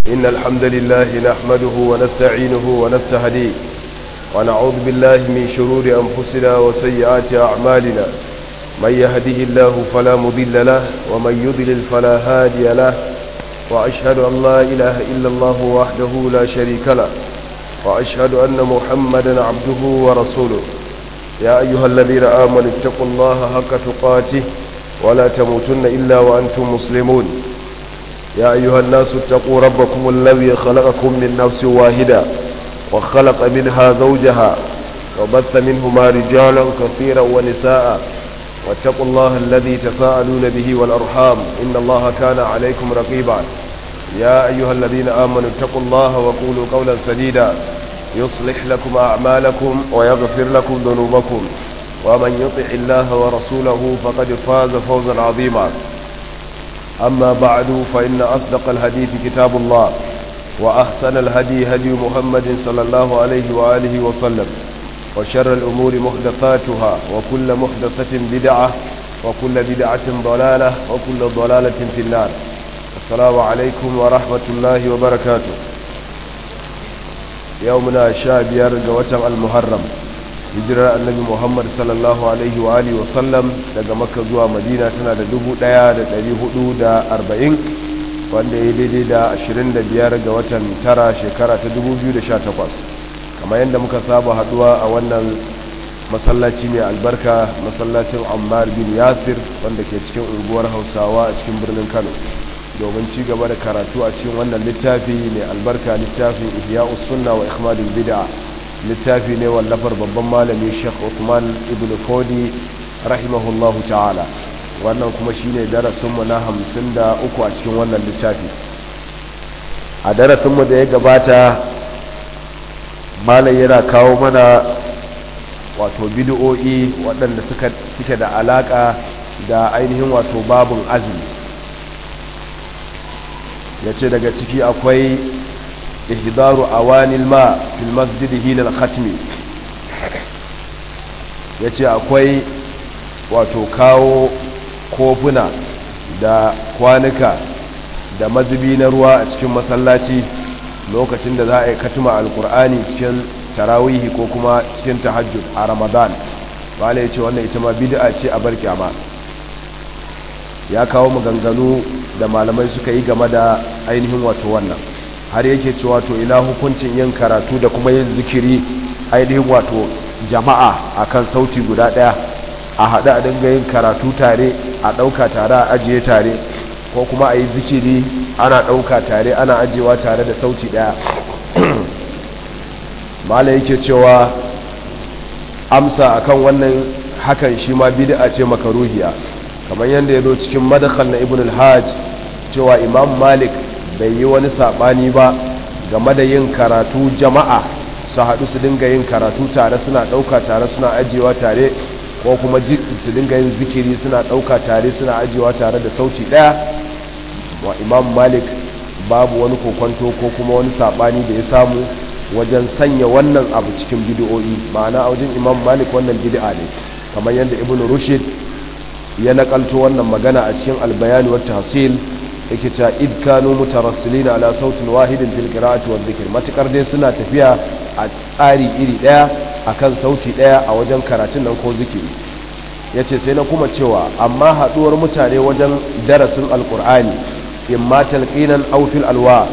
إن الحمد لله نحمده ونستعينه ونستهديه ونعوذ بالله من شرور أنفسنا وسيئات أعمالنا من يهده الله فلا مضل له ومن يضلل فلا هادي له وأشهد أن لا إله إلا الله وحده لا شريك له وأشهد أن محمدا عبده ورسوله يا أيها الذين آمنوا اتقوا الله حق تقاته ولا تموتن إلا وأنتم مسلمون يا أيها الناس اتقوا ربكم الذي خلقكم من نفس واحدة وخلق منها زوجها وبث منهما رجالا كثيرا ونساء واتقوا الله الذي تساءلون به والأرحام إن الله كان عليكم رقيبا يا أيها الذين آمنوا اتقوا الله وقولوا قولا سديدا يصلح لكم أعمالكم ويغفر لكم ذنوبكم ومن يطع الله ورسوله فقد فاز فوزا عظيما أما بعد فإن أصدق الحديث كتاب الله وأحسن الهدي هدي محمد صلى الله عليه وآله وسلم وشر الأمور محدثاتها وكل محدثة بدعة وكل بدعة ضلالة وكل ضلالة في النار السلام عليكم ورحمة الله وبركاته يومنا شابير قوة المحرم hijirar annabi muhammad sallallahu alaihi wa alihi wasallam daga makka zuwa madina tana da 1440 wanda ya daidai da 25 ga watan tara shekara ta 2018 kamar yadda muka saba haduwa a wannan masallaci mai albarka masallacin ammar bin yasir wanda ke cikin unguwar hausawa a cikin birnin kano domin ci gaba da karatu a cikin wannan littafi mai albarka littafin ihya'us sunna wa ikhmadul bid'a littafi ne wallafar babban malami Sheikh Uthman ibn Fodi rahimahullahu ta'ala wannan kuma shine darasinmu na hamsin da uku a cikin wannan littafi a darasinmu da ya gabata malam yana kawo mana wato bid'o'i waɗanda suke da alaka da ainihin wato babun azumi ya ce daga ciki akwai ihdaru awanil ma fil masjid hina al-khatmi yace akwai wato kawo kofuna da kwanuka da mazubi na ruwa a cikin masallaci lokacin da za a yi katuma alkur'ani cikin tarawihi ko kuma cikin tahajjud a ramadan wale ya ce wannan ita ma bid'a ce a barkyama ya kawo maganganu da malamai suka yi game da ainihin wato wannan har yake cewa to ina hukuncin yin karatu da kuma yin zikiri ainihin wato jama'a akan sauti guda daya a haɗu a dinga yin karatu tare a ɗauka tare a ajiye tare ko kuma a yi zikiri ana ɗauka tare ana ajiyewa tare da sauti daya mala yake cewa amsa akan wannan hakan shi ma bid'a ce makaruhiya kamar yadda ya zo cikin madakhal na ibn al-hajj cewa imam malik bai yi wani saɓani ba game da yin karatu jama'a su haɗu su dinga yin karatu tare suna ɗauka tare suna ajiyewa tare ko kuma su dinga yin zikiri suna ɗauka tare suna ajiyewa tare da sauti ɗaya wa imam malik babu wani kokwanto ko kuma wani saɓani da ya samu wajen sanya wannan abu cikin bidiyoyi ma'ana a wajen imam malik wannan bid'a ne kamar yadda ibn rushid ya nakalto wannan magana a cikin albayani wa tahsil yake ta id kanu mutarassilina ala sautin wahidin fil qira'ati wadh dhikr matakar dai suna tafiya a tsari iri daya akan sauti daya a wajen karatun nan ko zikiri yace sai na kuma cewa amma haduwar mutane wajen darasin alqur'ani imma talqinan aw fil alwa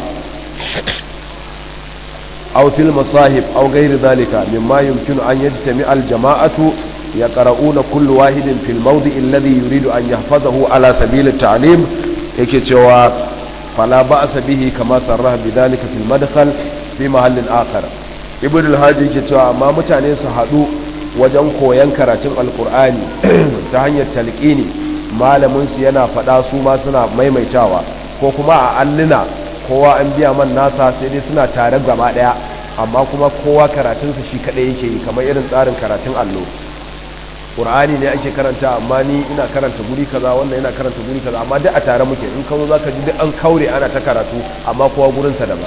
aw fil masahib aw ghayr dhalika mimma yumkinu an yajtami al jama'atu yaqra'una kullu wahidin fil mawdi' alladhi yuridu an yahfazahu ala sabil at ta'lim yake cewa fala ba'sa bihi kama sarraha bidalika fil madkhal fi mahallin akhar ibn al-hadi yake cewa amma mutane su hadu wajen koyan karatun alqur'ani ta hanyar talqini malamin su yana fada su ma suna maimaitawa ko kuma a alluna kowa an biya man nasa sai dai suna tare gaba daya amma kuma kowa karatun sa shi kadai yake yi kamar irin tsarin karatun allo ƙur'ani ne ake karanta amma ni ina karanta guri kaza wannan ina karanta guri kaza amma duk a tare muke in kawo za ka ji duk an kaure ana ta karatu amma kowa gurinsa daban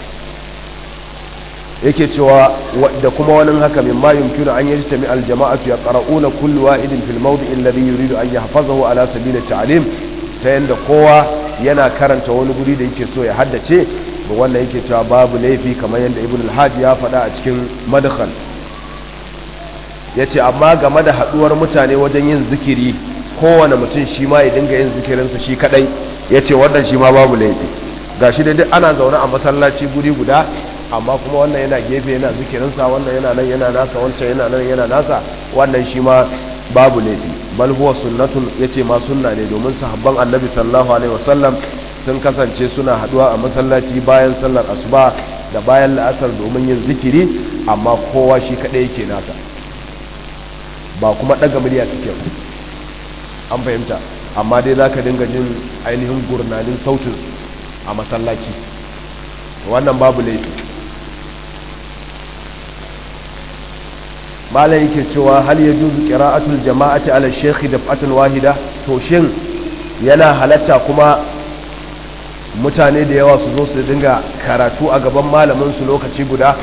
yake cewa da kuma wani haka min ma yumkinu an yaji tami aljama'atu ya qara'una kullu wahidin fil mawdi alladhi yuridu an yahfazahu ala sabili ta'lim ta yanda kowa yana karanta wani guri da yake so ya haddace wannan yake cewa babu laifi kamar yadda ibn al-hajji ya faɗa a cikin madkhal yace amma game da haduwar mutane wajen yin zikiri kowane mutum shi ma ya dinga yin zikirinsa shi kadai yace wannan shi ma babu laifi gashi da duk ana zaune a masallaci guri guda amma kuma wannan yana gefe yana zikirinsa wannan yana nan yana nasa wancan yana nan yana nasa wannan shi ma babu laifi bal huwa sunnatun yace ma sunna ne domin sahabban annabi sallallahu alaihi wasallam sun kasance suna haduwa a masallaci bayan sallar asuba da bayan la'asar domin yin zikiri amma kowa shi kadai yake nasa ba kuma daga murya suke an fahimta amma dai zaka dinga jin ainihin gurnanin sautin a masallaci wannan babu laifi malai yake cewa hal yajuzu qira'atul jama'ati ala shaykh daf'atan wahida to shin yana halatta kuma mutane da yawa su zo su dinga karatu a gaban malamin su lokaci guda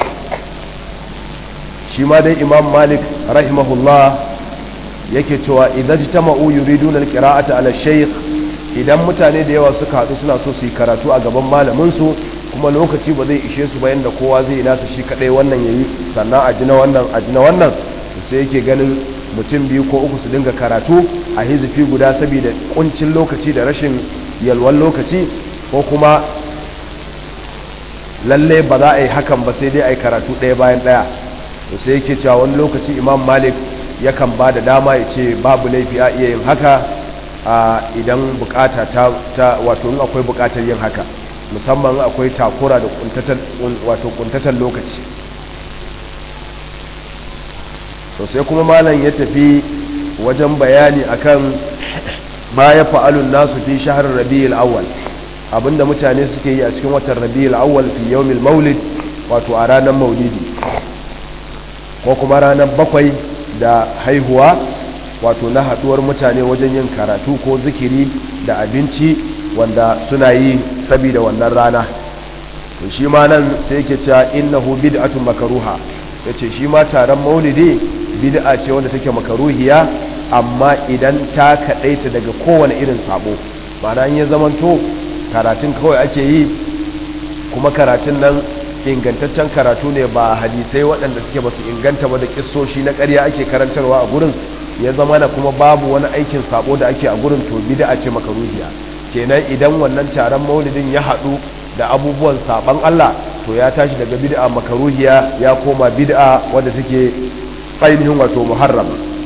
shi ma dai imam malik rahimahullah yake cewa idan jitama'u yuriduna alqira'ata ala shaykh idan mutane da yawa suka haɗu suna so su yi karatu a gaban malamin su kuma lokaci ba zai ishe su bayan da kowa zai yi nasa shi kadai wannan yayi sannan a jina wannan a jina wannan sai yake ganin mutum biyu ko uku su dinga karatu a hizifi guda saboda kuncin lokaci da rashin yalwan lokaci ko kuma lalle ba za a yi hakan ba sai dai a yi karatu ɗaya bayan ɗaya to sai yake cewa wani lokaci imam malik yakan ba da dama ya ce babu laifi a iya yin haka idan bukata ta wato in akwai bukatar yin haka musamman akwai takura da wato kuntatan lokaci to sai kuma malam ya tafi wajen bayani akan ma ya fa'alun nasu fi shahar rabi'ul awwal abinda mutane suke yi a cikin watan rabi'ul awwal fi yawmil maulid wato a ranar maulidi ko kuma ranar bakwai da haihuwa wato na haduwar mutane wajen yin karatu ko zikiri da abinci wanda suna yi saboda wannan rana to shi ma nan sai yake cewa innahu bid'atun makruha yace shi ma taron maulidi bid'a ce wanda take makaruhiya amma idan ta kadaita daga kowane irin sabo ma'ana in ya zamanto karatun kawai ake yi kuma karatun nan ingantaccen karatu ne ba hadisai waɗanda suke basu inganta ba da kissoshi na ƙarya ake karantarwa a gurin ya zama na kuma babu wani aikin sabo da ake a gurin to bid'a ce makaruhiya kenan idan wannan taron maulidin ya haɗu da abubuwan saban Allah to ya tashi daga bid'a makaruhiya ya koma bid'a wadda take ainihin wato muharram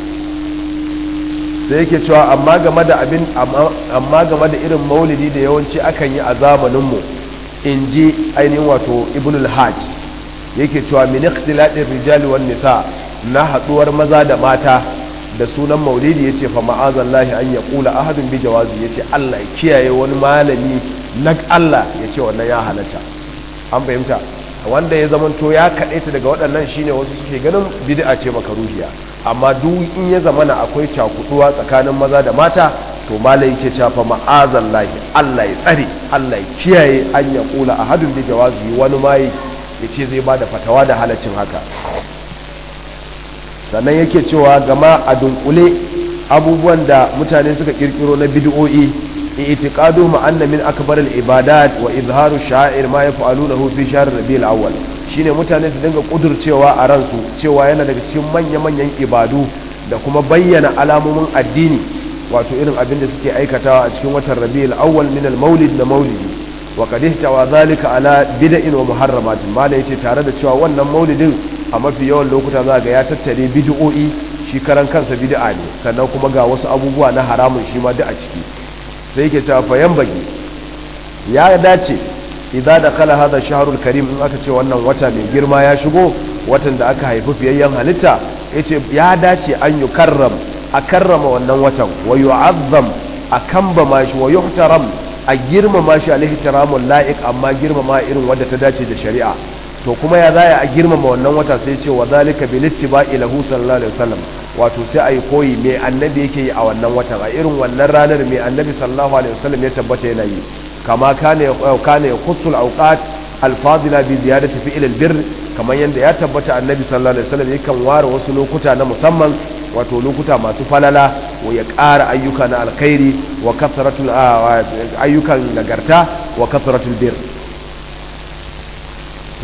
sai yake cewa amma game da abin amma game da irin maulidi da yawanci akan yi a zamaninmu in ji ainihin wato ibn al-hajj yake cewa min ikhtilatir rijali wan nisa na haduwar maza da mata da sunan maulidi yace fa ma'azallahi an yaqula ahadun bi jawazi yace Allah ya kiyaye wani malami na Allah yace wannan ya halatta an fahimta wanda ya zamanto ya kadaita daga waɗannan shine wasu suke ganin bid'a ce makaruhiya amma duk in ya zamana akwai cakuduwa tsakanin maza da mata to malai yake cewa fa ma'azallahi Allah ya tsare Allah ya kiyaye an yaqula ahadun bi jawazi wani mai yace zai bada fatawa da halaccin haka sannan yake cewa gama a dunkule abubuwan da mutane suka kirkiro na bid'o'i i'tiqadu ma anna min akbar al-ibadat wa izharu sha'ir ma yaf'alunahu fi shahr rabiul awwal shine mutane su dinga kudurcewa a ransu cewa yana daga cikin manya-manyan ibadu da kuma bayyana alamomin addini wato irin abin da suke aikatawa a cikin watan rabiul awwal min al-maulid da maulidi wa qad ihtawa zalika ala bid'in wa muharramatin mala yace tare da cewa wannan maulidin a mafi yawan lokuta za ga ya tattare bid'o'i shi karan kansa bid'a ne sannan kuma ga wasu abubuwa na haramun shi ma duk a ciki sai yake cewa fayan bagi ya dace idza dakhala hadha shahrul karim in aka ce wannan wata mai girma ya shigo watan da aka haifi fiyayyen halitta yace ya dace an yukarram a karrama wannan watan wa yu'azzam a kambama shi wa yuhtaram a girmama shi alihtiramul la'iq amma girmama irin wanda ta dace da shari'a to kuma ya zaya a girmama wannan wata sai ce wa zalika bil ittiba'i lahu sallallahu alaihi wasallam wato sai ayi koyi me annabi yake yi a wannan watan a irin wannan ranar me annabi sallallahu alaihi wasallam ya tabbata yana yi kama kana kana yakhussu al-awqat al-fadila bi ziyadati fi'l al-birr kamar yanda ya tabbata annabi sallallahu alaihi wasallam yakan ware wasu lokuta na musamman wato lokuta masu falala wa ya ƙara ayyuka na alkhairi wa kasratul ayyukan nagarta wa kasratul birr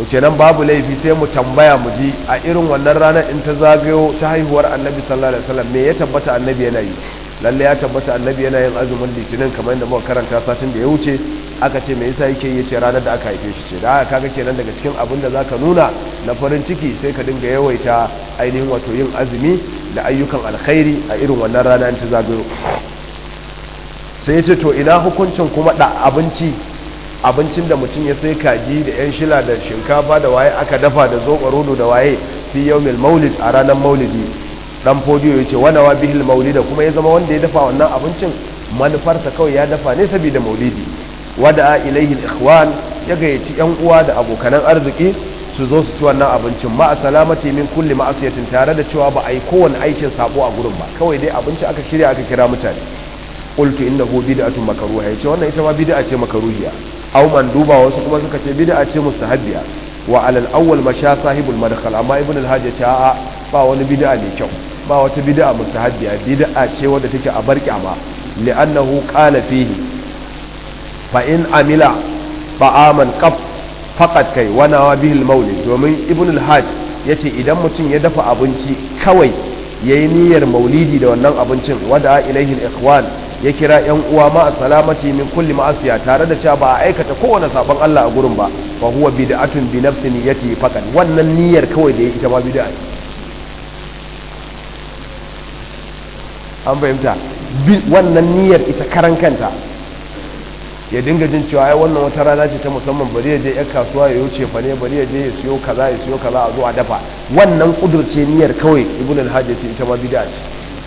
to kenan babu laifi sai mu tambaya mu ji a irin wannan ranar in ta zagayo ta haihuwar annabi sallallahu alaihi wasallam me ya tabbata annabi yana yi lalle ya tabbata annabi yana yin azumin litinin kamar yadda muka karanta satin da ya wuce aka ce me yasa yake yi ce ranar da aka haife shi ce da haka kaga kenan daga cikin abin da zaka nuna na farin ciki sai ka dinga yawaita ainihin wato yin azumi da ayyukan alkhairi a irin wannan rana in ta zagayo sai ya ce to ina hukuncin kuma da abinci abincin da mutum ya sai kaji da yan shila da shinkafa da waye aka dafa da zoɓa da waye fi yawmil maulid a ranar maulidi dan fodiyo ya ce wana wa bihil maulida kuma ya zama wanda ya dafa wannan abincin manufarsa kawai ya dafa ne saboda maulidi wada ilaihi ikhwan ya gayyaci yan uwa da abokanan arziki su zo su ci wannan abincin ma a salamati min kulli ma'asiyatin tare da cewa ba a yi kowane aikin sabo a gurin ba kawai dai abinci aka shirya aka kira mutane qultu innahu bid'atun makruha yace wannan ita ma bid'a ce makruhiya aw manduba wasu kuma suka ce bid'a ce mustahabbiya wa alal awwal masha sahibul madkhal amma ibn al-hajj ya ce a'a ba wani bid'a mai kyau ba wata bid'a mustahabbiya bid'a ce wadda take a bar kyama li'annahu qala fihi fa in amila ta'aman qaf faqat kai wana wa bihi al-maulid domin ibn al-hajj yace idan mutum ya dafa abinci kawai yayi niyyar maulidi da wannan abincin wada ilaihi al-ikhwan ya kira yan uwa ma salamati min kulli ma'asiya tare da cewa ba a aikata kowane sabon Allah a gurin ba fa huwa bid'atun bi nafsi niyyati faqat wannan niyyar kawai da ya ita ma bid'a an fahimta wannan niyyar ita karan kanta ya dinga jin cewa ai wannan wata rana ce ta musamman bari ya je yan kasuwa ya wuce fa ne bari ya je ya siyo kaza ya siyo kaza a zo a dafa wannan kudurce niyyar kawai ibn al-hajj ce ita ma bid'a ce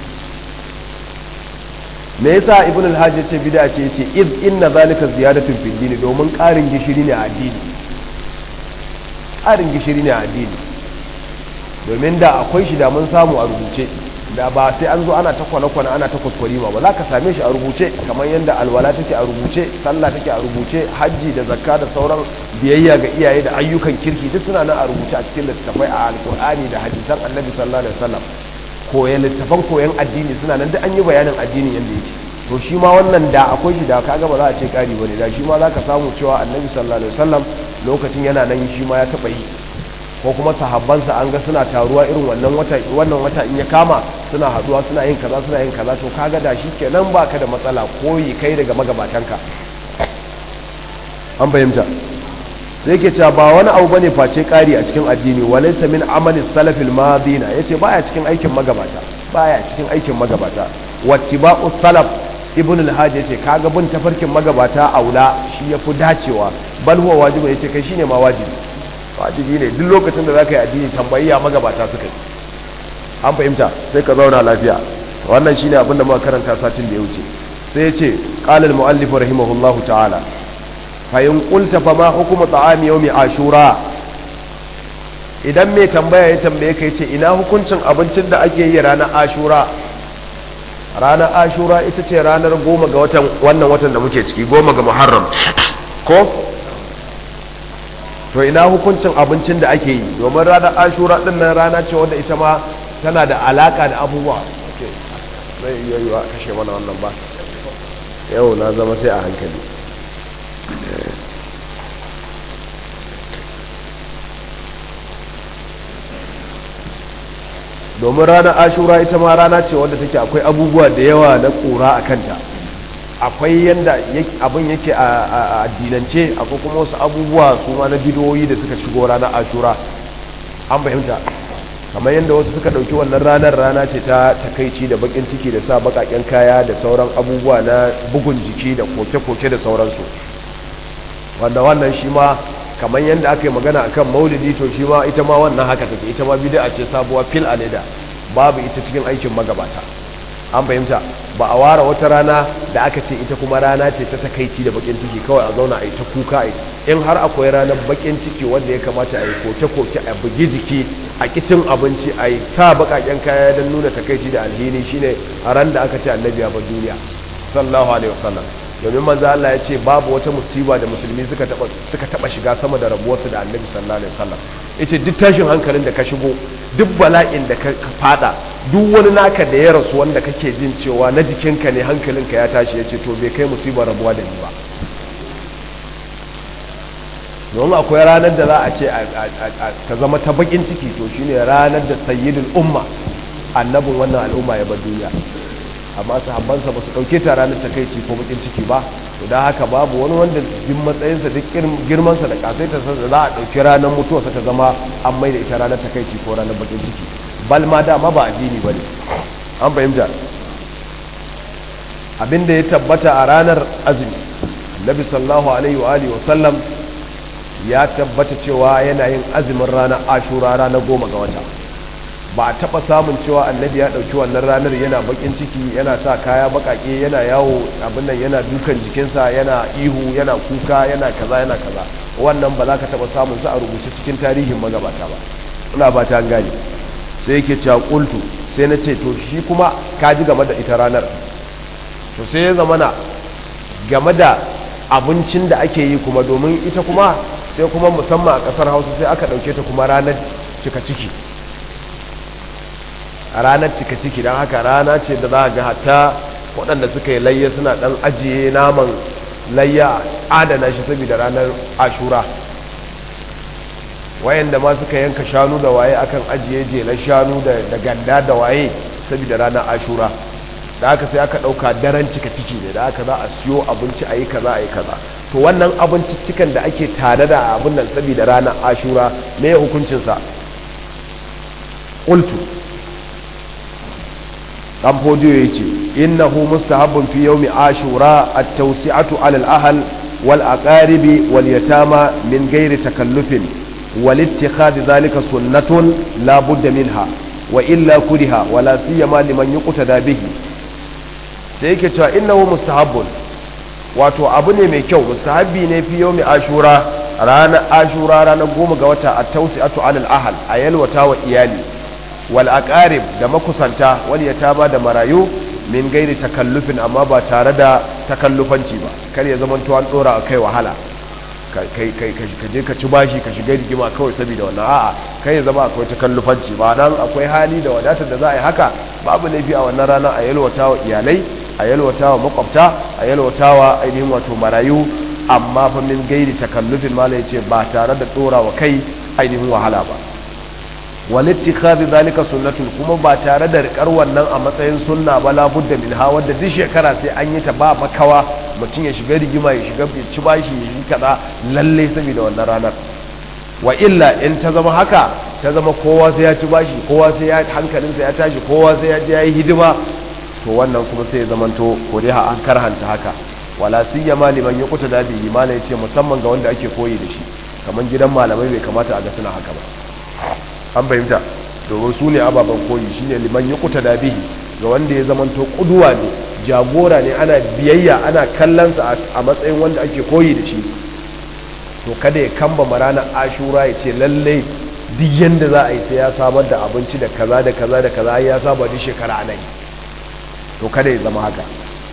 me yasa ibn al-hajj ce bid'a ce yace id inna zalika ziyadatun fid din domin karin gishiri ne a addini karin gishiri ne a addini domin da akwai shi da mun samu a rubuce da ba sai an zo ana ta kwana-kwana ana ta kuskure ba za ka same shi a rubuce kamar yadda alwala take a rubuce sallah take a rubuce hajji da zakka da sauran biyayya ga iyaye da ayyukan kirki duk suna nan a rubuce a cikin littattafai a alkur'ani da hadisan annabi sallallahu alaihi wasallam koyan littafan koyan addini suna nan duk an yi bayanin addinin yadda yake to shi ma wannan da akwai shi da kaga ba za a ce kari bane da shi ma za ka samu cewa annabi sallallahu alaihi wasallam lokacin yana nan shi ma ya taba yi ko kuma sahabbansa an ga suna taruwa irin wannan wata wannan wata in ya kama suna haduwa suna yin kaza suna yin kaza to kaga da shi kenan baka da matsala koyi kai daga magabatanka an fahimta sai ke cewa ba wani abu bane face kari a cikin addini walaysa min amali salafil madina yace baya cikin aikin magabata baya cikin aikin magabata wattiba'u salaf ibn al-hajj yace kaga bin tafarkin magabata aula shi yafi dacewa bal huwa wajibi yace kai shine ma wajibi wajibi ne duk lokacin da za ka yi addini tambayiya magabata suka yi an fahimta sai ka zauna lafiya wannan shine abin da muka karanta satin da ya wuce sai ya ce qala al-muallif rahimahullahu ta'ala fa in qulta fa ma hukmu ta'ami yawmi ashura idan mai tambaya ya tambaye ka yace ina hukuncin abincin da ake yi ranar ashura ranar ashura ita ce ranar goma ga watan wannan watan da muke ciki goma ga muharram ko to ina hukuncin abincin da ake yi domin ranar ashura din nan rana ce wanda ita ma tana da alaka da abubuwa zai iya yiwa kashe mana wannan ba yau na zama sai a hankali domin ranar ashura ita ma rana ce wanda take akwai abubuwa da yawa na ƙura a kanta akwai yadda abin yake a addinance akwai kuma wasu abubuwa su ma na bidoyi da suka shigo ranar ashura an fahimta kamar yadda wasu suka ɗauki wannan ranar rana ce ta takaici da bakin ciki da sa bakaken kaya da sauran abubuwa na bugun jiki da koke-koke da sauransu wanda wannan shi ma kamar yadda aka yi magana akan maulidi to shi ma ita ma wannan haka take ita ma bid'a ce sabuwa fil alida babu ita cikin aikin magabata an fahimta ba a ware wata rana da aka ce ita kuma rana ce ta takaici da bakin ciki kawai a zauna a yi ta kuka a in har akwai ranar bakin ciki wanda ya kamata a yi koke-koke a bugi jiki a kicin abinci a yi sa bakaken kaya don nuna takaici da alhini shine a ran da aka ce annabi ya bar duniya sallallahu alaihi wasallam domin manzo Allah ya ce babu wata musiba da musulmi suka taba suka taba shiga sama da rabuwarsu da annabi sallallahu alaihi wasallam yace duk tashin hankalin da ka shigo duk bala'in da ka fada duk wani naka da ya rasu wanda kake jin cewa na jikinka ne hankalinka ya tashi yace to bai kai musibar rabuwa da ni ba domin akwai ranar da za a ce ta zama ta bakin ciki to shine ranar da sayyidul umma annabin wannan al'umma ya bar duniya amma sahabbansa ba su ɗauke ta ranar takaici ko bakin ciki ba to da haka babu wani wanda jin matsayinsa duk girmansa da kasaitarsa da za a ɗauki ranar mutuwarsa ta zama an mai da ita ranar takaici ko ranar bakin ciki bal ma dama ba addini ba ne an fahimta abinda ya tabbata a ranar azumi nabi sallallahu alaihi wa alihi wasallam ya tabbata cewa yana yin azumin ranar ashura ranar goma ga wata ba a taɓa samun cewa annabi ya ɗauki wannan ranar yana bakin ciki yana sa kaya bakake yana yawo abin nan yana dukan jikinsa yana ihu yana kuka yana kaza yana kaza wannan ba za ka taɓa samun sa a rubuce cikin tarihin magabata ba ina ba ta gane sai yake cewa kultu sai na ce to shi kuma ka ji game da ita ranar to sai ya zama na game da abincin da ake yi kuma domin ita kuma sai kuma musamman a ƙasar hausa sai aka ɗauke ta kuma ranar cika ciki a ranar cika ciki don haka rana ce da za a ga hatta waɗanda suka yi layya suna ɗan ajiye naman layya adana shi saboda ranar ashura wayanda ma suka yanka shanu da waye akan ajiye jelar shanu da ganda da waye saboda ranar ashura da haka sai aka ɗauka daren cika ciki ne da haka za a siyo abinci a yi kaza a yi kaza to wannan abinciccikan da ake tare da abin nan saboda ranar ashura me hukuncinsa ƙultu dan fodiyo ya ce innahu mustahabbun fi yawmi ashura at-tawsi'atu 'ala al-ahl wal aqaribi wal yatama min ghairi takallufin wal ittikhadhi dhalika sunnatun la budda minha wa illa kuriha wala siyama liman yuqtada bihi sai yake cewa innahu mustahabbun wato abu ne mai kyau mustahabbi ne fi yawmi ashura ranar ashura ranar goma ga wata at-tawsi'atu 'ala al-ahl ayalwata wa iyali wal aqarib da makusanta wal yatama da marayu min gairi takallufin amma ba tare da takallufanci ba kar ya zama to an dora kai wahala kai kai ka je ka ci bashi ka shiga rigima kawai saboda wannan a'a kai ya zama akwai takallufanci ba dan akwai hali da wadatar da za a yi haka babu laifi a wannan rana a yalwata wa iyalai a yalwata wa makwabta a yalwata wa ainihin wato marayu amma fa min gairi takallufin mala yace ba tare da dora wa kai ainihin wahala ba walittikhadhi zalika sunnatun kuma ba tare da rikar wannan a matsayin sunna ba la budda min ha wanda duk shekara sai an yi ta ba makawa mutum ya shiga rigima ya shiga ya ci bashi ya yi kaza lalle saboda wannan ranar wa illa in ta zama haka ta zama kowa sai ya ci bashi kowa sai ya hankalinsa ya tashi kowa sai ya je ya yi hidima to wannan kuma sai ya zamanto ko dai an karhanta haka wala siyama liman yaquta da bihi mala yace musamman ga wanda ake koyi da shi kaman gidan malamai bai kamata a ga suna haka ba an fahimta domin su ne ababen koyi shine liman ya kuta dabihi ga wanda ya zamanto kuduwa ne jagora ne ana biyayya ana kallonsa a matsayin wanda ake koyi da shi to kada ya kamba ranar ashura ya ce lallai duk yanda za a yi sai ya samar da abinci da kaza da kaza da kaza ya saba duk shekara ana yi to kada ya zama haka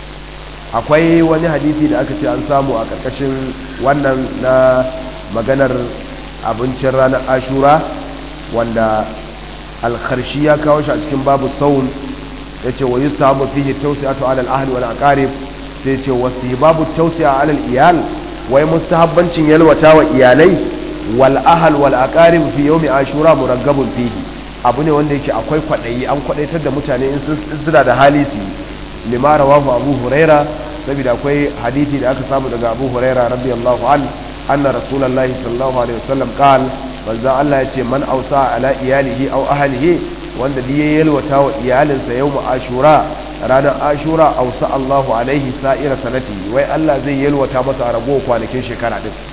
akwai wani hadisi da aka ce an samu a ƙarƙashin wannan na maganar abincin ranar ashura wanda alkharshi ya kawo shi a cikin babu saun ya ce wa yi sahabu fiye tausiyatu alal ahli wal aqarib sai ce wasu babu tausiya alal iyal wai mustahabbancin yalwata wa iyalai wal ahal wal aqarib fi yawmi ashura muraggabun fihi abu ne wanda yake akwai kwadayi an kwadaitar da mutane in suna da hali su lima rawahu abu huraira saboda akwai hadisi da aka samu daga abu huraira radiyallahu an anna rasulullahi sallallahu alaihi wasallam qala manzo Allah ya ce man ausa ala iyalihi aw ahlihi wanda da ya yalwata wa iyalinsa yawm ashura ranar ashura ausa Allahu alaihi sa'ira sanati wai Allah zai yalwata masa a rago kwanakin shekara din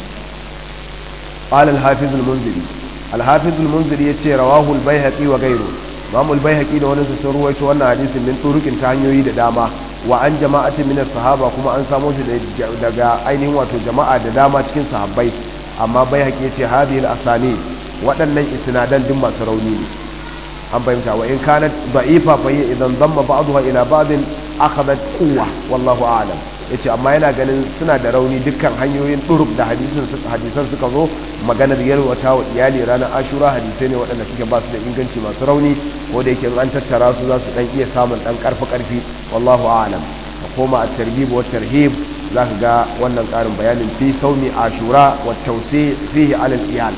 qala al-hafiz al-munziri al-hafiz al-munziri yace rawahu al-baihaqi wa ghayru imam al-baihaqi da wani sun ruwaito wannan hadisin min turukin ta hanyoyi da dama wa an jama'atin min as-sahaba kuma an samo shi daga ainihin wato jama'a da dama cikin sahabbai amma bai haƙe ce hadhihi al-asani waɗannan isnadan din masu rauni ne an fahimta wa in kanat da'ifa fa hiya idan damma ba'daha ila ba'din akhadhat quwwa wallahu a'lam yace amma yana ganin suna da rauni dukkan hanyoyin durub da hadisin hadisan suka zo maganar yalwata wa iyali ranar ashura hadisai ne waɗanda suke ba su da inganci masu rauni ko da yake an tattara su za su dan iya samun dan karfi karfi wallahu a'lam ka koma at-targhib wa tarhib za ka ga wannan ƙarin bayanin fi saumi ashura wa tausi fihi alal iyal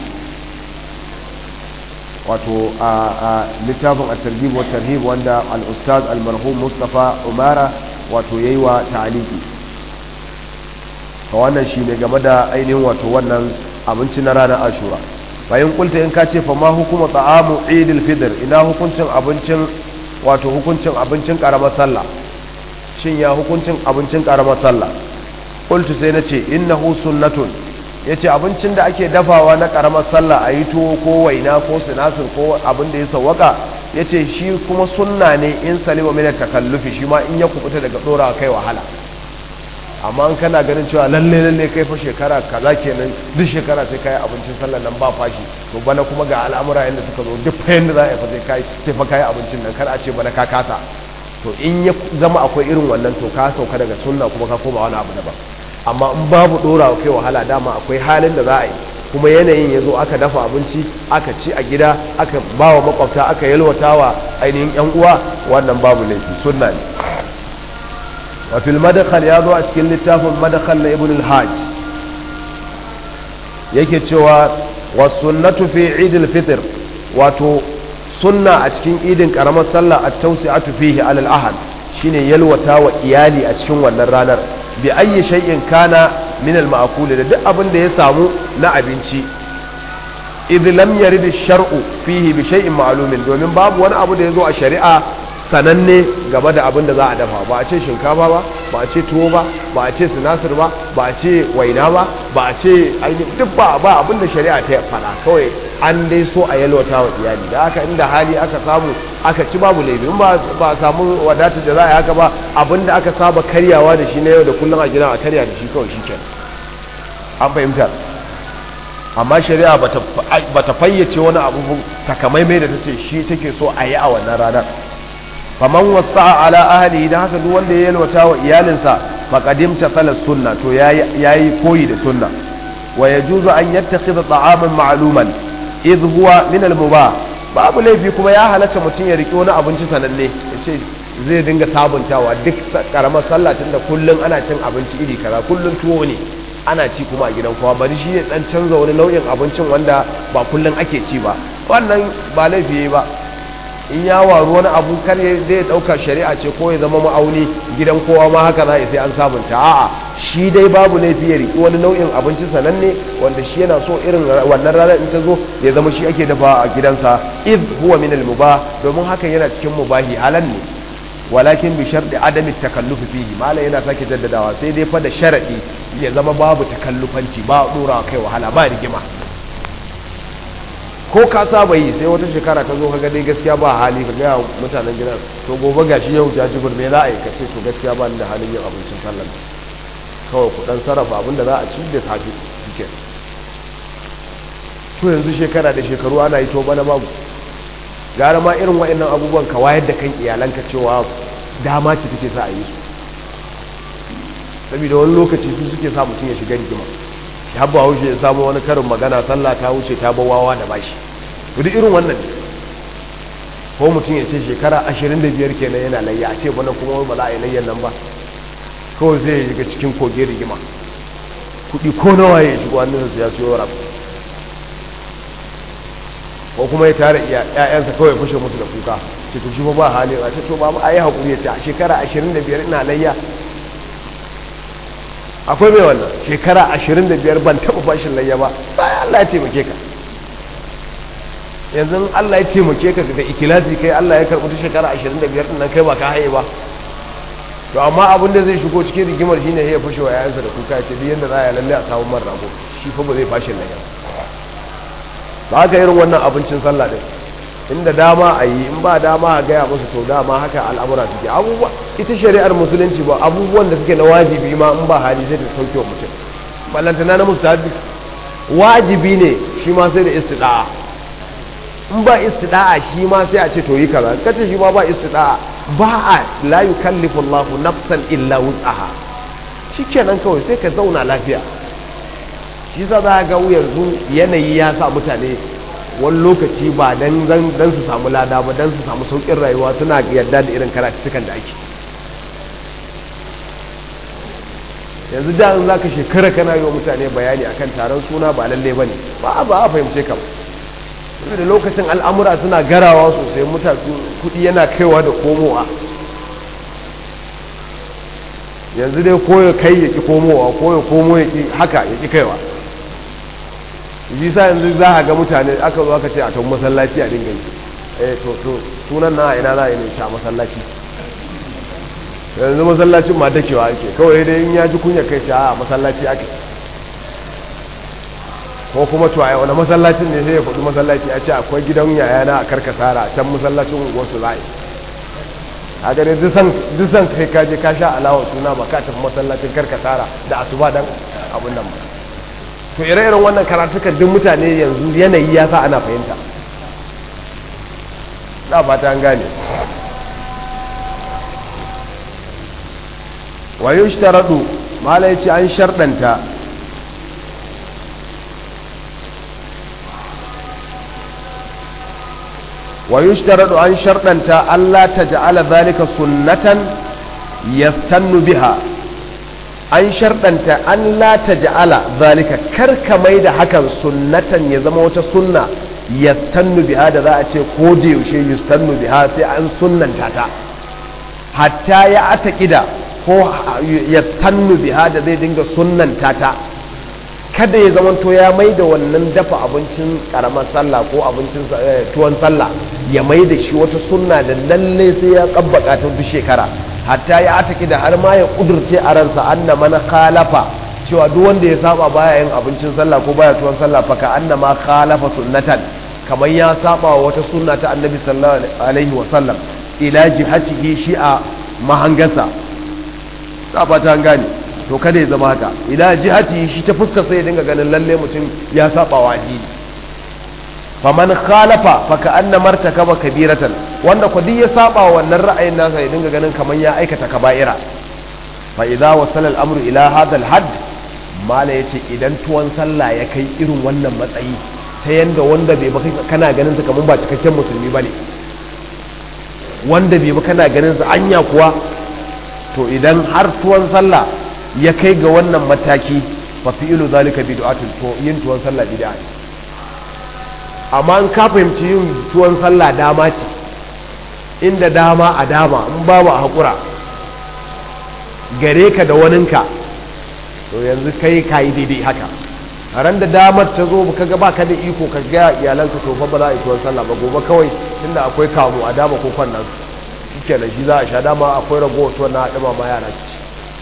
wato a littafin at-targhib wa tarhib wanda al-ustaz al-marhum Mustafa Umara wato yayi wa ta'aliki to wannan shine game da ainihin wato wannan abinci na ranar ashura bayan kulta in ka ce fa ma hukuma ta'amu idil fitr ina hukuncin abincin wato hukuncin abincin karamar sallah shin ya hukuncin abincin karamar sallah qultu sai nace innahu sunnatun yace abincin da ake dafawa na karamar sallah ayi tuwo ko waina ko sinasir ko abin da ya sawwaka yace shi kuma sunna ne in salima min takallufi shi ma in ya kubuta daga dora kai wahala amma an kana ganin cewa lalle lalle kai fa shekara kaza kenan duk shekara sai kai abincin sallar nan ba fashi to bana kuma ga al'amura yanda suka zo duk fa yanda za a fa sai kai sai fa kai abincin nan kar a ce bana ka kasa to in ya zama akwai irin wannan to ka sauka daga sunna kuma ka koma wani abu daban amma in babu dora kai wahala dama akwai halin da za a yi kuma yanayin ya zo aka dafa abinci aka ci a gida aka ba wa makwabta aka yalwatawa ainihin yan uwa wannan babu laifi sunna ne وفي المدخل يا ذو أشكل لتاف المدخل لابن الحاج yake cewa wasunnatu fi idil fitr wato sunna a cikin idin karamar sallah at tawsi'atu fihi alal ahad shine yalwata wa iyali a cikin wannan ranar bi ayyi shay'in kana min al ma'kul da duk abin da ya samu na abinci idh lam yarid ash-shar'u fihi bi shay'in ma'lumin domin babu wani abu da yazo a shari'a sananne game da abin da za a dafa ba a ce shinkafa ba ba a ce tuwo ba ba a ce sinasir ba ba a ce waina ba ba a ce duk ba ba abin da shari'a ta faɗa kawai an dai so a yalwata wa iyali da haka inda hali aka samu aka ci babu laifi in ba a samu wadatar da za a yi haka ba abin da aka saba karyawa da shi na yau da kullum a gida a karya da shi kawai shi kenan an fahimta amma shari'a ba ta fayyace wani abu takamaimai da ta ce shi take so a yi a wannan ranar faman wasa ala ahli dan haka duk wanda ya yalwata wa iyalinsa faqadim tafala sunna to yayi koyi da sunna wa yajuzu an yattakhidha ta'aman ma'luman idh huwa min al-mubah babu laifi kuma ya halatta mutum ya riki wani abinci sananne yace zai dinga sabuntawa duk karamar sallah tunda kullun ana cin abinci iri kaza kullun tuwo ne ana ci kuma a gidan kowa bari shi ya dan canza wani nau'in abincin wanda ba kullun ake ci ba wannan ba laifi yayi ba in ya waru wani abu kar ya zai dauka shari'a ce ko ya zama ma'auni gidan kowa ma haka za sai an sabunta a'a shi dai babu laifi ya riki wani nau'in abinci sananne wanda shi yana so irin wannan ranar in ta zo ya zama shi ake dafa a gidansa id huwa min al mubah domin hakan yana cikin mubahi halan ne walakin bi sharɗi adami takallufi fihi malai yana sake jaddadawa sai dai fa da sharadi ya zama babu takallufanci ba dora kai wahala ba rigima ko ka saba yi sai wata shekara ta zo ka dai gaskiya ba hali ka gaya mutanen gidan to gobe gashi yau jajibir me za a yi ka ce to gaskiya ba ni da halin yin abincin sallar kawai ku dan sarrafa abin da za a ci da safe shike to yanzu shekara da shekaru ana yi to bana babu gara ma irin wa'annan abubuwan ka wayar da kan iyalanka cewa dama ce take sa a yi su saboda wani lokaci su suke sa mutum ya shiga rigima ya ba haushe ya samu wani karin magana sallah ta wuce ta bawawa da bashi duk irin wannan ne ko mutum ya ce shekara 25 kenan yana layya a ce bana kuma ba za a yi layyan nan ba kawai zai shiga cikin koge rigima kudi ko nawa ya shigo hannunsa ya siyo rabu ko kuma ya tare ƴaƴansa kawai fushe musu da kuka ce to shi ba hali a ce to ba a yi haƙuri ya ce a shekara 25 ina layya akwai mai wannan shekara 25 ban taɓa fashin layya ba bayan Allah ya taimake ka yanzu Allah ya taimake ka da ikilasi kai Allah ya karɓi ta shekara 25 ɗin nan kai ba ka haye ba to amma abin da zai shigo cikin rigimar shine ya fashe wa yayansa da kuka ya ce duk yanda za a yi lalle a samu man rago shi fa ba zai fashin layya ba haka irin wannan abincin sallah din inda dama a yi in ba dama a gaya musu to dama haka al'amura suke abubuwa ita shari'ar musulunci ba abubuwan da suke na wajibi ma in ba hali sai ta sauke wa mutum ballantana na mustahabi wajibi ne shi ma sai da istida'a in ba istida'a shi ma sai a ce to yi kaza kace shi ma ba istida'a ba a la yukallifu Allahu nafsan illa wus'aha shikenan kawai sai ka zauna lafiya shi sa za ga yanzu yanayi ya sa mutane wani lokaci ba dan dan su samu lada ba dan su samu saukin rayuwa suna yadda da irin karatukan da ake yanzu da in zaka shekara kana yi wa mutane bayani akan taron suna ba lalle bane ba ba a fahimce ka da lokacin al'amura suna garawa sosai mutane kudi yana kaiwa da komowa yanzu dai koyo kai ya ki komowa koyo komo ya ki haka ya ki kaiwa sa yanzu za a ga mutane aka zo aka ce a tun masallaci a dinga yi eh to to sunan na ina za a yi ne a masallaci yanzu masallacin ma dakewa ake kawai dai in ya ji kunya kai ce a masallaci ake ko kuma to a wani masallacin ne sai ya faɗi masallaci a ce akwai gidan yayana a karkasara a can masallacin wasu za'i a gare dusan kai kaje ka sha alawar suna ba ka tafi masallacin karkasara da asuba dan abin nan ba to ire-iren wannan karatukan duk mutane yanzu yanayi ya sa ana fahimta na fata an gane wayo shi taraɗu mala ya ce an sharɗanta wayo shi taraɗu an sharɗanta Allah ta ja'ala zalika sunnatan yastannu biha an sharɗanta an la ta ja'ala zalika karka mai da hakan sunnatan ya zama wata sunna yastannu biha da za a ce ko da yaushe yastannu biha sai an sunnanta ta hatta ya atakida ko yastannu biha da zai dinga sunnanta ta kada ya zama to ya mai da wannan dafa abincin karamar sallah ko abincin tuwon sallah ya mai da shi wata sunna da lalle sai ya kabbaka ta duk shekara hatta ya ataki da har ma ya kudurce a ransa anna man khalafa cewa duk wanda ya saba baya yin abincin sallah ko baya tuwon sallah fa ka anna ma khalafa sunnatan kamar ya saba wa wata sunna ta annabi sallallahu alaihi wa sallam ila jihatihi shi a mahangasa saba ta gane to kada ya zama haka ila jihatihi shi ta fuskar sai ya dinga ganin lalle mutum ya saba wa addini faman khalafa fa ka anna martakaba kabiratan wanda ko duk ya saba wannan ra'ayin nasa ya dinga ganin kaman ya aikata kaba'ira fa idza wasala al-amru ila hadha al-hadd mala yace idan tuwon sallah ya kai irin wannan matsayi ta yanda wanda bai baka kana ganin sa kaman ba cikakken musulmi bane wanda bai baka kana ganin sa anya kuwa to idan har tuwon sallah ya kai ga wannan mataki fa fi'lu zalika bid'atun to yin tuwon sallah bid'a ne amma in ka fahimci yin tuwon sallah dama ce inda dama a dama in ba mu a haƙura gare ka da waninka to yanzu kai ka yi daidai haka a ran da damar ta zo ka ga baka da iko ka ga iyalanka to fa ba za a yi tuwon sallah ba gobe kawai inda akwai kamu a dama ko kwannan shike da shi za a sha dama akwai ragowar tuwon na haɗama ma yara ci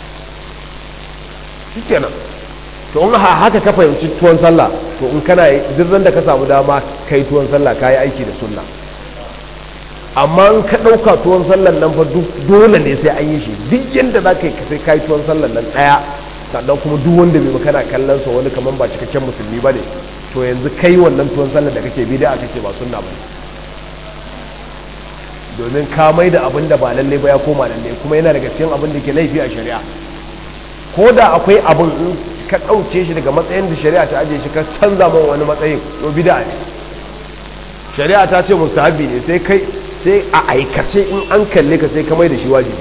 shike nan to in haka ka fahimci tuwon sallah to in kana duk da ka samu dama kai tuwon sallah ka yi aiki da sunna amma in ka ɗauka tuwon sallan nan fa dole ne sai an yi shi duk yadda za ka yi sai ka yi tuwon sallan nan ɗaya sannan kuma duk wanda bai kana kallon sa wani kamar ba cikakken musulmi ba ne to yanzu kai wannan tuwon sallan da kake bida kake ba sunna ba domin ka mai da abin da ba lalle ba ya koma lalle kuma yana daga cikin abin da ke laifi a shari'a ko da akwai abin in ka ɗauke shi daga matsayin da shari'a ta ajiye shi ka canza man wani matsayin to bida ne shari'a ta ce mustahabi ne sai kai sai a aikace in an kalle ka sai ka mai da shi wajibi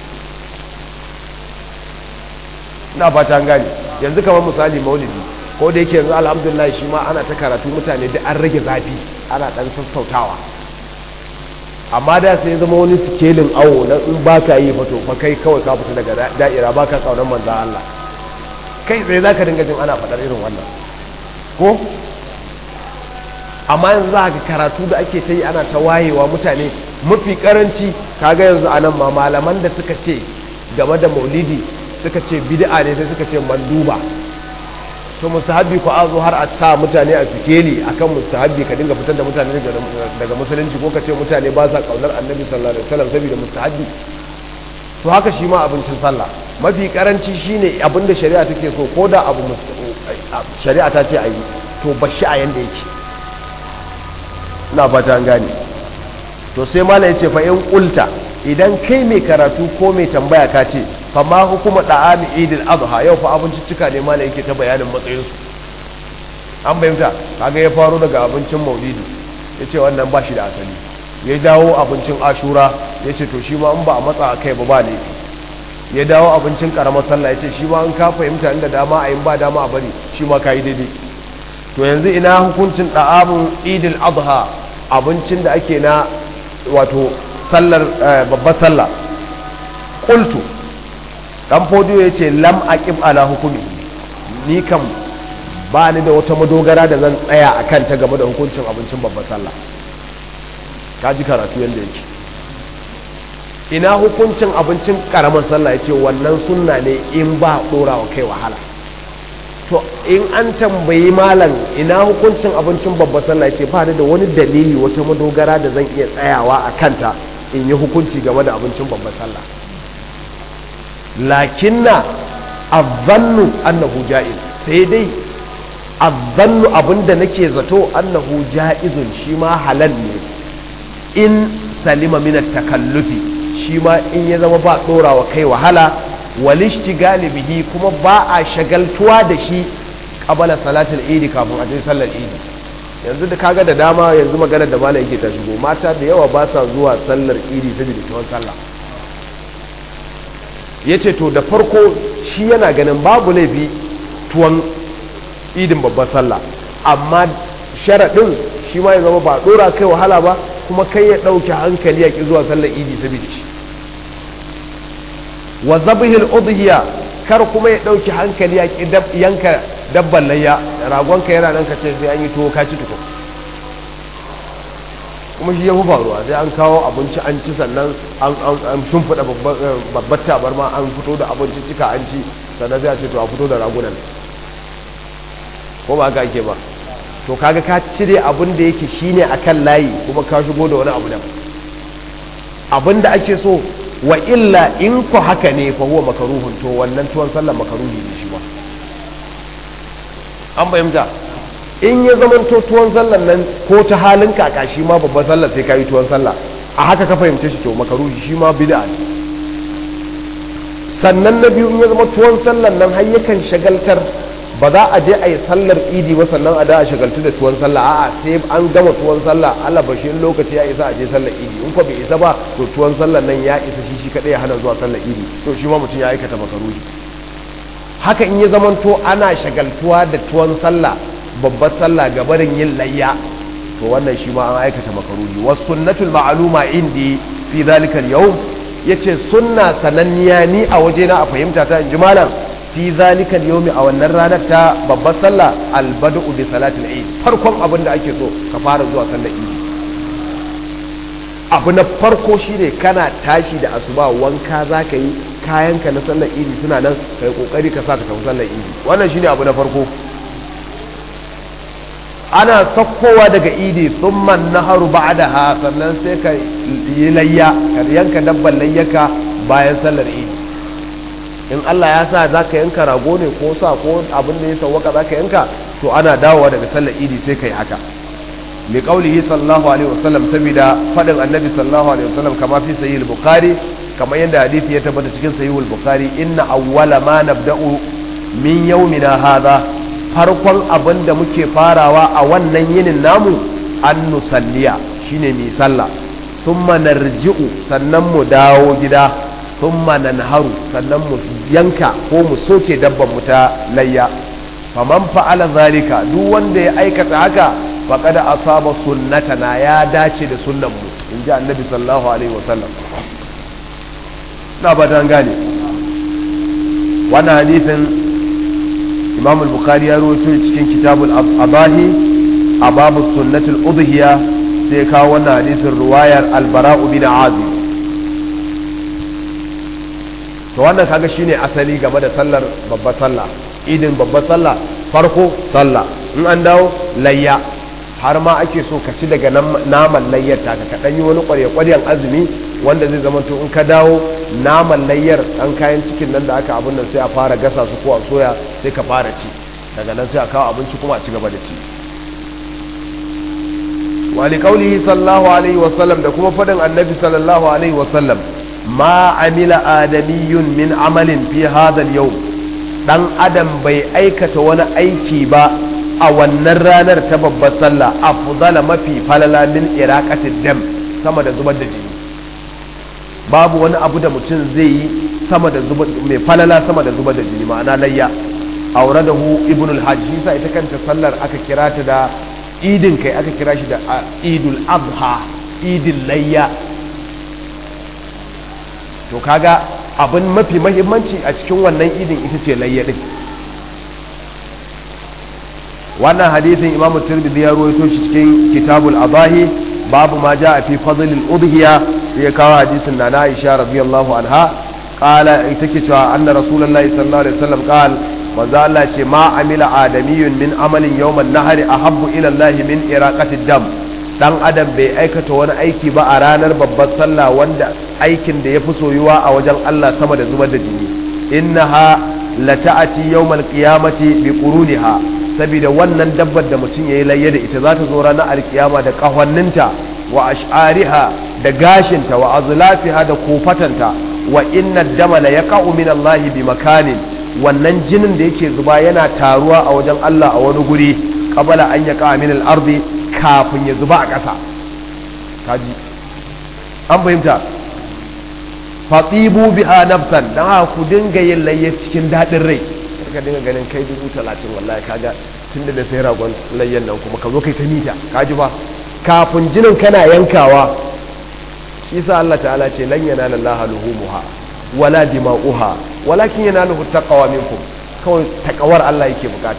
na fata an gane yanzu kamar misali maulidi ko da yake yanzu alhamdulillah shi ma ana ta karatu mutane da an rage zafi ana ɗan sassautawa amma da sai zama wani sikelin awo na in ba ka yi fato fa kai kawai ka fita daga da'ira ba ka tsaunan manzan Allah kai tsaye za ka dinga jin ana faɗar irin wannan ko amma yanzu za ka karatu da ake ta yi ana ta wayewa mutane mafi karanci kaga yanzu a nan ma malaman da suka ce game da maulidi suka ce bid'a ne sai suka ce manduba to mustahabbi ko azo har a sa mutane a sikeli akan mustahabbi ka dinga fitar da mutane daga musulunci ko ka ce mutane ba sa kaunar annabi sallallahu alaihi wasallam saboda mustahabbi to haka shi ma abincin sallah mafi karanci shine abinda shari'a take so ko da abu shari'a ta ce a yi to bashi a yanda yake ina fata an gane to sai mala ya ce fa in kulta idan kai mai karatu ko mai tambaya ka ce fa ma hukuma da'ami idil adha yau fa abinciccika ne mala yake ta bayanin matsayinsu an bayyanta kaga ya faro daga abincin maulidi ya ce wannan ba shi da asali ya dawo abincin ashura ya ce to shi ma in ba a matsa a kai ba ba laifi ya dawo abincin karamar sallah ya ce shi ma an ka fahimta inda dama a yin ba dama a bari shi ma ka yi daidai to yanzu ina hukuncin ɗa'amun idil adha abincin da ake na wato sallar babbar sallah qultu dan fodiyo yace lam aqib ala hukumi ni kam ba ni da wata madogara da zan tsaya akan ta game da hukuncin abincin babbar sallah kaji karatu yanda yake ina hukuncin abincin karamar sallah yace wannan sunna ne in ba dorawa kai wahala to in an tambayi malam ina hukuncin abincin babbar sallah yace ba ni da wani dalili wata madogara da zan iya tsayawa a kanta in yi hukunci game da abincin babbar sallah lakinna azzannu annahu ja'iz sai dai azzannu abinda nake zato annahu ja'izun shi ma halal ne in salima min takallufi shi ma in ya zama ba dorawa kai wahala walishtigali bihi kuma ba a shagaltuwa da shi qabala salatul idi kafin a je sallar idi yanzu da kaga da dama yanzu maganar da malam yake ta shigo mata da yawa ba sa zuwa sallar idi saboda tuwon sallah ya ce to da farko shi yana ganin babu laifi tuwon idin babbar sallah amma sharaɗin shi ma ya zama ba ɗora kai wahala ba kuma kai ya ɗauke hankali ya ƙi zuwa sallar idi saboda shi wa zabihil udhiya kar kuma ya ɗauke hankali ya ƙi yanka dabban layya ragonka yana nan ka ce sai an yi tuwo ka ci tuko kuma shi ya fi faruwa sai an kawo abinci an ci sannan an shimfiɗa babbar tabarma an fito da abinci cika an ci sannan sai a ce to a fito da ragunan ko ba ka ake ba to kaga ka cire abin da yake shine akan layi kuma ka shigo da wani abu da abin da ake so wa illa in ku haka ne fa huwa makaruhun to wannan tuwon sallar makaruhi ne shi ba an fahimta in ya zama to tuwon sallar nan ko ta halin kaka shi ma babban sallar sai ka yi tuwon sallah a haka ka fahimce shi to makaruhi shi ma bid'a ne sannan na biyu in ya zama tuwon sallar nan har yakan shagaltar ba za a je a yi sallar idi ba sannan a da a shagaltu da tuwon sallah a'a sai an gama tuwon sallah Allah bashi in lokaci ya isa a je sallar idi in ko bai isa ba to tuwon sallar nan ya isa shi shi kadai ya hana zuwa sallar idi to shi ma mutum ya aikata makaruhi haka in ya zamanto ana shagaltuwa da tuwon sallah babbar sallah gabarin yin layya to wannan shi ma an aikata makaruhi was sunnatul ma'luma indi fi zalika al-yawm yace sunna sananniya ni a waje na a fahimta ta inji malam fi zalika al-yawm a wannan ranar ta babbar sallah al-bad'u bi salatil eid farkon abin da ake so ka fara zuwa sallar eid abu na farko shine kana tashi da asuba wanka zaka yi kayanka na sallar idi suna nan kai kokari ka sa ka tafi sallar idi wannan shine abu na farko ana sakkowa daga idi thumma naharu ba'daha sannan sai ka yi layya ka yanka dabban layyaka bayan sallar idi in Allah ya sa zaka yanka rago ne ko sa ko abin da ya sawwaka zaka yanka to ana dawowa daga sallar idi sai kai haka li qaulihi sallallahu alaihi wasallam saboda fadin annabi sallallahu alaihi wasallam kama fi sahih al-bukhari kamar yadda hadisi ya tabbata cikin sahih al-bukhari inna awwala ma nabda'u min yawmina hadha farkon abin da muke farawa a wannan yinin namu an nusalliya shine mi sallah thumma narji'u sannan mu dawo gida thumma nanharu sannan mu yanka ko mu soke dabban mu ta layya faman fa'ala zalika duk wanda ya aikata haka faqad asaba sunnatana ya dace da sunnan mu inji annabi sallallahu alaihi wasallam na ba dan gane wannan hadisin imam al-bukhari ya rawaito cikin kitabul abahi a babu sunnatul udhiya sai kawo wannan hadisin ruwayar al-bara'u bin azib to wannan kaga shine asali game da sallar babbar sallah idin babbar sallah farko sallah in an dawo layya har ma ake so ka ci daga naman layyar ta ka kaɗan yi wani ƙwarya-ƙwaryan azumi wanda zai zama to in ka dawo naman layyar ɗan kayan cikin nan da aka abin nan sai a fara gasa su ko a soya sai ka fara ci daga nan sai a kawo abinci kuma a ci gaba da ci wali kaulihi sallallahu alaihi wasallam da kuma faɗin annabi sallallahu alaihi wasallam ma amila adamiyun min amalin fi hadal yau dan adam bai aikata wani aiki ba a wannan ranar ta babbar sallah afdala mafi falala min iraqatid dam sama da zubar da jini babu wani abu da mutum zai yi sama da zuba mai falala sama da zuba da jini ma'ana layya auradahu ibn al-hajj shi sa ita kanta sallar aka kira ta da idin kai aka kira shi da idul adha idin layya to kaga abin mafi mahimmanci a cikin wannan idin ita ce layya din wannan hadithin imamu tirmidhi ya ruwaito shi cikin kitabul adahi babu ma ja fi fadlil udhiya sai ya kawo hadisin na Aisha radiyallahu anha qala ita ke cewa anna rasulullahi sallallahu alaihi wasallam qal manzo Allah ce ma amila adamiyun min amalin yawman nahari ahabbu ila Allah min iraqati dam dan adam bai aikata wani aiki ba a ranar babbar sallah wanda aikin da yafi soyuwa a wajen Allah sama da zubar da jini innaha lata'ati yawmal qiyamati bi quruniha saboda wannan dabbar da mutum yayi layya da ita za ta zo ranar alkiyama da kahwanninta wa ash'ariha da gashinta wa azlafiha da kofatanta wa inna dama la yaqa'u min Allah bi makanin wannan jinin da yake zuba yana taruwa a wajen Allah a wani guri qabala an yaqa min al-ardi kafin ya zuba a ƙasa kaji an fahimta fatibu biha nafsan dan haka ku dinga yin layya cikin dadin rai ka dinga ganin kai dubu talatin wallahi kaga tunda da sai ragon layyan nan kuma ka zo kai ta mita kaji ba kafin jinin kana yankawa shi sa Allah ta'ala ce lan yanala Allah luhumuha wala dima'uha walakin yanaluhu taqwa minkum kawai takawar Allah yake bukata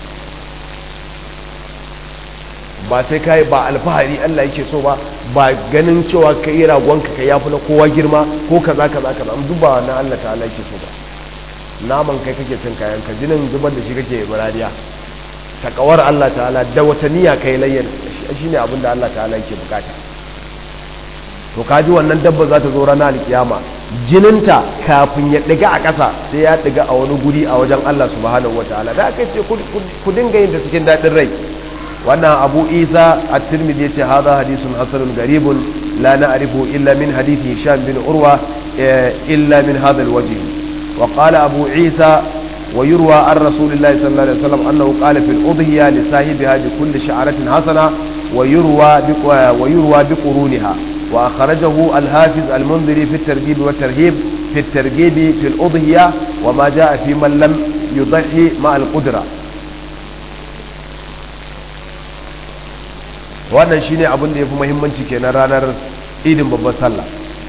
ba sai kai ba alfahari Allah yake so ba ba ganin cewa kai ragonka kai yafi na kowa girma ko kaza kaza kaza am duba wannan Allah ta'ala yake so ba naman kai kake cin kayan ka jinin zubar da shi kake muradiya takawar Allah ta'ala da wata niyya kai layyar shine abin da Allah ta'ala yake bukata to kaji wannan dabba za ta zo ranar alkiyama jininta kafin ya ɗiga a ƙasa sai ya ɗiga a wani guri a wajen Allah subhanahu wataala da aka ce ku dinga yin da cikin daɗin rai wannan abu isa at-tirmidhi yace hadha hadithun hasanun garibun la na'rifu illa min hadithi hisham bin urwa illa min hadha al-wajh wa qala abu isa ويروى عن رسول الله صلى الله عليه وسلم أنه قال في الأضحية لصاحبها بكل شعرة حسنة ويروى ويروى بقرونها وأخرجه الحافظ المنذري في الترغيب والترهيب في الترغيب في الأضحية وما جاء في من لم يضحي مع القدرة wannan shine abin da yafi muhimmanci kenan ranar idin babbar sallah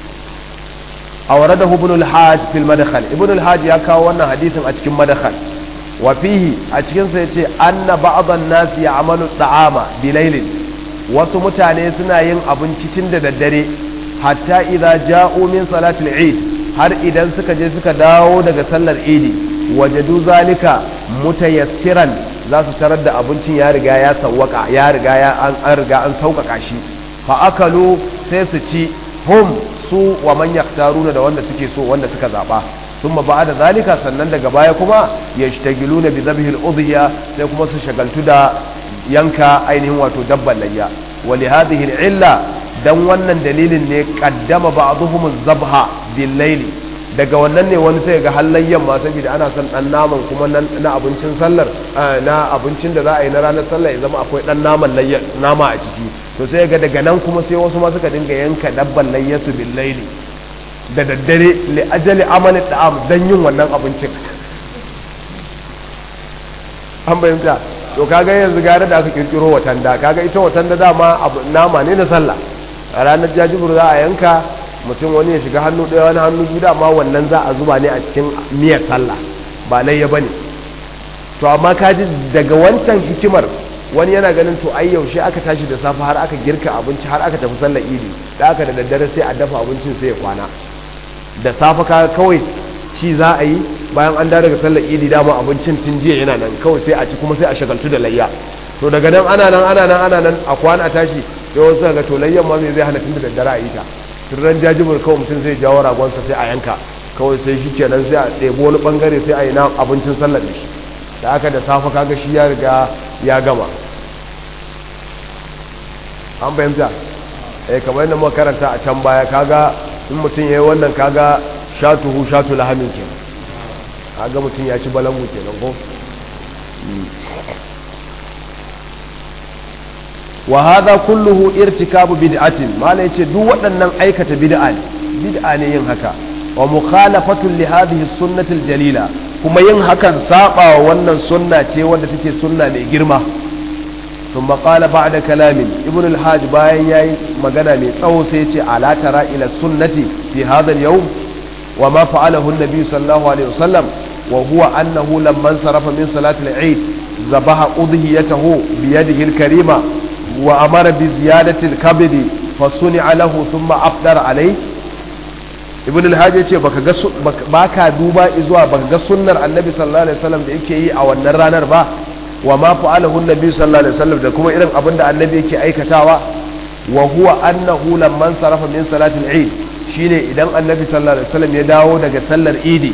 أورده ابن الحاج في المدخل ابن الحاج يا كاو wannan hadisin a cikin madkhal wa fihi a cikin sa yace anna ba'd an-nas ya'malu ta'ama bilailin wasu mutane suna yin abinci tun da daddare hatta idza ja'u min salati al-eid har idan suka je suka dawo daga sallar idi wajadu zalika mutayassiran za su tarar da abincin ya riga ya sawwaka ya riga ya an riga an sauƙaƙa shi fa akalu sai su ci hum su wa man yaktaruna da wanda suke so wanda suka zaba thumma ba'da zalika sannan daga baya kuma yashtagiluna bi dhabhi al-udhiya sai kuma su shagaltu da yanka ainihin wato dabban layya wa li hadhihi al-illa dan wannan dalilin ne qaddama ba'dhum az-zabha bil-layli daga wannan ne wani sai ga hallayyan ma saboda ana son dan naman kuma na abincin sallar na abincin da za a yi na ranar sallar ya zama akwai dan naman layyan nama a ciki to sai ga daga nan kuma sai wasu ma suka dinga yanka dabban layyatu bil laili da daddare li ajali amali da'am dan yin wannan abincin an bayyana to kaga yanzu gare da aka kirkiro watanda kaga ita watanda dama nama ne na sallah a ranar jajibur za a yanka mutum wani ya shiga hannu ɗaya wani hannu biyu dama wannan za a zuba ne a cikin miyar sallah ba layya bane to amma kaji daga wancan hikimar wani yana ganin to ai yaushe aka tashi da safe har aka girka abinci har aka tafi sallar idi da aka da daddare sai a dafa abincin sai ya kwana da safe ka kawai ci za a yi bayan an dawo daga sallar idi dama abincin tun jiya yana nan kawai sai a ci kuma sai a shagaltu da layya to daga nan ana nan ana nan ana nan a kwana a tashi sai wasu ga to layyan ma me zai hana tun da daddare a yi ta turran jajibur kawai mutum sai jawo ragonsa sai a yanka kawai sai shi kenan sai a ɗebo wani ɓangare sai a yi na abincin sallar da shi da aka da safa kaga shi ya riga ya gama an fahimta eh kamar yadda muka karanta a can baya kaga in mutum ya yi wannan kaga shatuhu shatu lahamin ke kaga mutum ya ci balangu kenan ko wa hadha kulluhu irtikabu bid'atin mala yace duk waɗannan aikata bid'a ne bid'a ne yin haka wa mukhalafatun li hadhihi sunnati jalila kuma yin hakan saba wa wannan sunna ce wanda take sunna mai girma ثم قال بعد كلام ابن الحاج باين yayi magana mai tsawo sai yace ala tara ila sunnati fi hadha al-yawm wa ma fa'alahu an-nabi sallallahu alaihi wasallam wa huwa annahu lamma sarafa min salati al-eid zabaha udhiyatahu bi yadihi al-karima wa amara bi ziyadati al-kabd fa suni'a lahu thumma afdara alayhi ibn al-hajj yace baka ga baka duba zuwa baka ga sunnar annabi sallallahu alaihi wasallam da yake yi a wannan ranar ba wa ma fa'alahu annabi sallallahu alaihi wasallam da kuma irin abinda annabi yake aikatawa wa huwa annahu lamman sarafa min salatil eid shine idan annabi sallallahu alaihi wasallam ya dawo daga sallar idi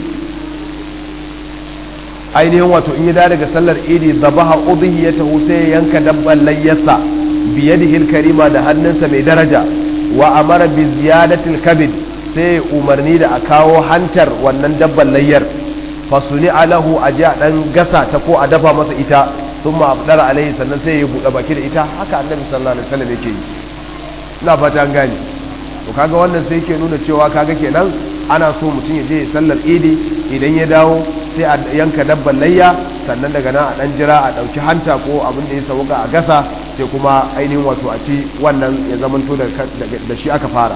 ainihin wato in ya dawo daga sallar idi zabaha udhiyatahu sai ya yanka dabban layyasa biyadihi alkarima da hannunsa mai daraja wa amara bi ziyadatil kabid sai umarni da a kawo hantar wannan dabban layyar fasuni alahu a ji a ɗan gasa ta ko a dafa masa ita sun ma abdar alaihi sannan sai ya buɗe baki da ita haka annabi sallallahu alaihi wasallam yake yi ina fata an gane to kaga wannan sai yake nuna cewa kaga kenan ana so mutum ya je ya sallar idi idan ya dawo sai a yanka dabban layya sannan daga nan a dan jira a ɗauki hanta ko abin da ya sauka a gasa sai kuma ainihin wato a ci wannan ya zamanto da shi aka fara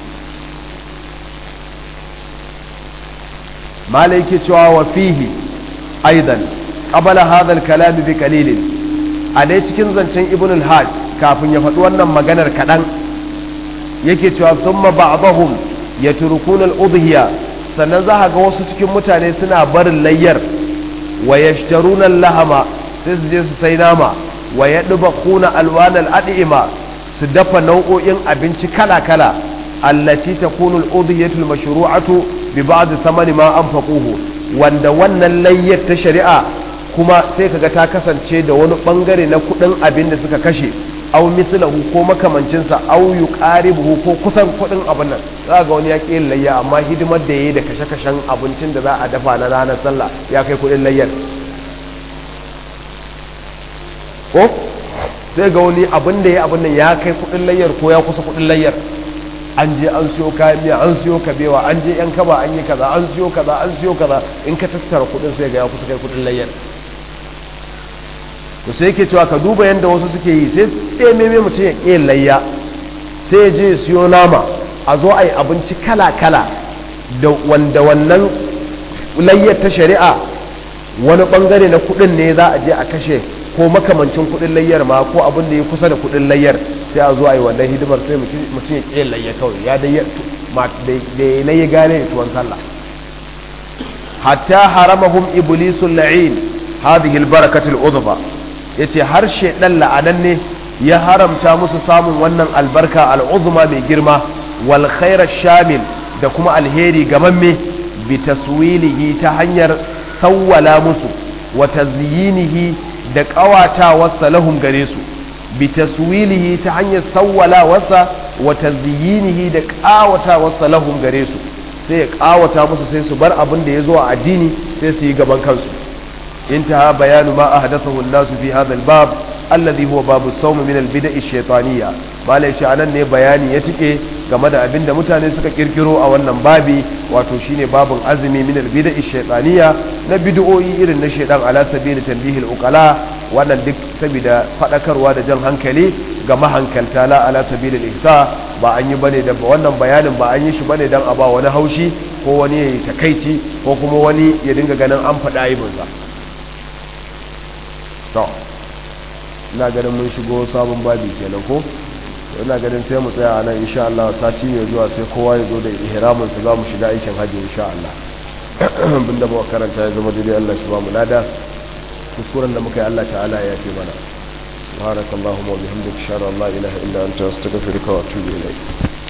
malai yake cewa wa fihi aidan qabala hadha al-kalam bi qalil a dai cikin zancen ibn al-hajj kafin ya faɗi wannan maganar kaɗan yake cewa thumma ba'dahum yatrukuna al-udhiya sannan za ga wasu cikin mutane suna barin layyar wa yashtaruna al-lahama sai su je su sai nama wa yadbaquna alwan al-ad'ima su dafa nau'o'in abinci kala-kala allati takunu al-udhiyatu al-mashru'atu bi ba'd thamani ma anfaquhu wanda wannan layyar ta shari'a kuma sai kaga ta kasance da wani bangare na kudin abin da suka kashe aw mithlahu ko makamancin sa aw yuqaribuhu ko kusan kudin abin nan za ga wani ya ƙi layya amma hidimar da yayi da kashe-kashen abincin da za a dafa na ranar sallah ya kai kudin layyar ko sai ga wani abin da ya abin nan ya kai kudin layyar ko ya kusa kudin layyar an je an siyo kayan miya an siyo kabewa an je yan kaba an yi kaza an siyo kaza an siyo kaza in ka tattara kudin sai ga ya kusa kai kudin layyar to sai yake cewa ka duba yadda wasu suke yi sai tsaye meme mutum ya ƙi layya sai ya je siyo nama a zo a yi abinci kala kala da wanda wannan layyar ta shari'a wani bangare na kudin ne za a je a kashe ko makamancin kudin layyar ma ko abin da ya kusa da kudin layyar sai a zo a yi wannan hidimar sai mutum ya ƙi layya kawai ya da ya layya gane da tuwon sallah hatta haramahum iblisul la'in hadhihi albarakatul udhba yace har shedan la'anan ne ya haramta musu samun wannan albarka al'uzma mai girma wal khairar shamil da kuma alheri gamamme bi taswilihi ta hanyar sawwala musu wa tazyinihi da ƙawatawarsa lahum gare su bi taswilihi ta hanyar sawwalawarsa wa tazyinihi da ƙawatawarsa lahum gare su sai ya ƙawata musu sai su bar abin da ya zo a addini sai su yi gaban kansu intaha bayanu ma ahdathahu an-nasu fi hadha al-bab alladhi huwa babu sawm min al-bid'a ash-shaytaniyya malai ce anan ne bayani ya tike game da abinda mutane suka kirkiro a wannan babi wato shine babun azumi min al-bid'a ash-shaytaniyya na bid'o'i irin na shaydan ala sabili tanbihi al-uqala wannan duk saboda fadakarwa da jan hankali ga mahankalta la ala sabili al-ihsa ba an yi bane da wannan bayanin ba an yi shi bane dan a ba wani haushi ko wani ya takaici ko kuma wani ya dinga ganin an faɗa aibinsa to ina ganin mun shigo sabon babi kenan ko ina ganin sai mu tsaya nan insha Allah sati mai zuwa sai kowa ya zo da ihramin sa zamu shiga aikin haji insha Allah binda ba karanta ya zama daidai Allah shi ba mu lada kuskuren da muka yi Allah ta'ala ya yafe mana subhanakallahumma wa bihamdika ashhadu an la ilaha illa anta astaghfiruka wa atubu ilayk